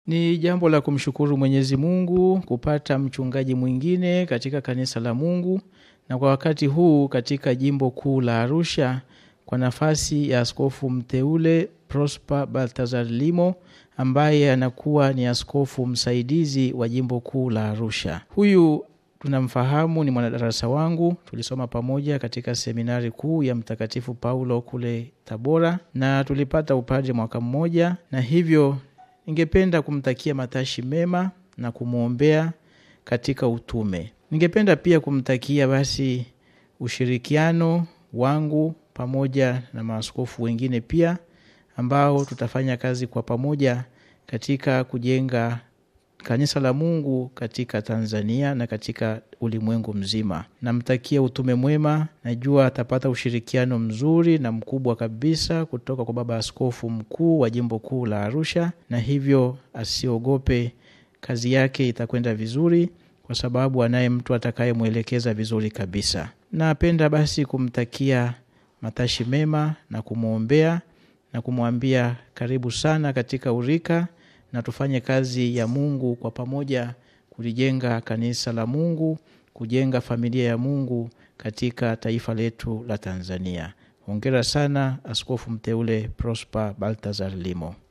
Ni jambo la kumshukuru Mwenyezi Mungu kupata mchungaji mwingine katika kanisa la Mungu na kwa wakati huu katika jimbo kuu la Arusha kwa nafasi ya askofu mteule Prosper Baltazar Limo ambaye anakuwa ni askofu msaidizi wa jimbo kuu la Arusha. Huyu tunamfahamu ni mwanadarasa wangu, tulisoma pamoja katika seminari kuu ya Mtakatifu Paulo kule Tabora na tulipata upadre mwaka mmoja, na hivyo ningependa kumtakia matashi mema na kumwombea katika utume. Ningependa pia kumtakia basi ushirikiano wangu pamoja na maaskofu wengine pia ambao tutafanya kazi kwa pamoja katika kujenga kanisa la Mungu katika Tanzania na katika ulimwengu mzima. Namtakia utume mwema, najua atapata ushirikiano mzuri na mkubwa kabisa kutoka kwa baba askofu mkuu wa jimbo kuu la Arusha, na hivyo asiogope, kazi yake itakwenda vizuri kwa sababu anaye mtu atakayemwelekeza vizuri kabisa. Napenda basi kumtakia matashi mema na kumwombea na kumwambia karibu sana katika urika na tufanye kazi ya Mungu kwa pamoja kulijenga kanisa la Mungu, kujenga familia ya Mungu katika taifa letu la Tanzania. Hongera sana Askofu mteule Prosper Baltazar Limo.